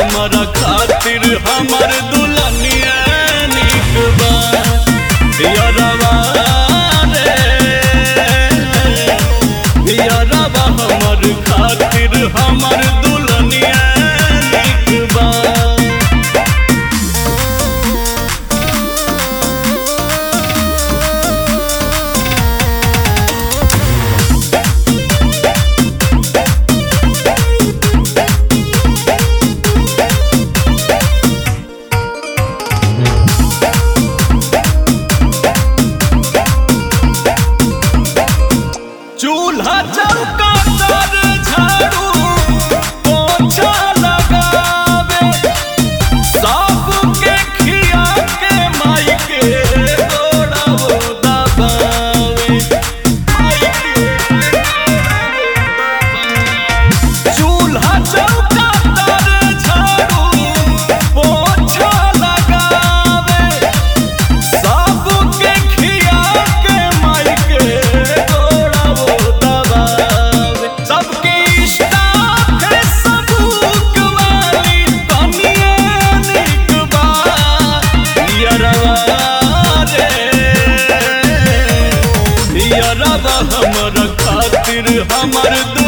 हमरा खातिर हमर दुल्हनिया निक बा यरवा रे यरवा हमर खातिर हमर दुल्हनिया निक बा चूल्हा चौका तर झाड़ू पोछा लगावे सबके खिया के माई के गोड़ाओ दबावे माई के चूल्हा चौका तर झाड़ू पोछा लगावे सबके खिया के माई के गोड़ाओ दबावे सबके इष्टा है सबूक वाली तनिए निक बा यरवा रे यरवा हमर खातिर हमर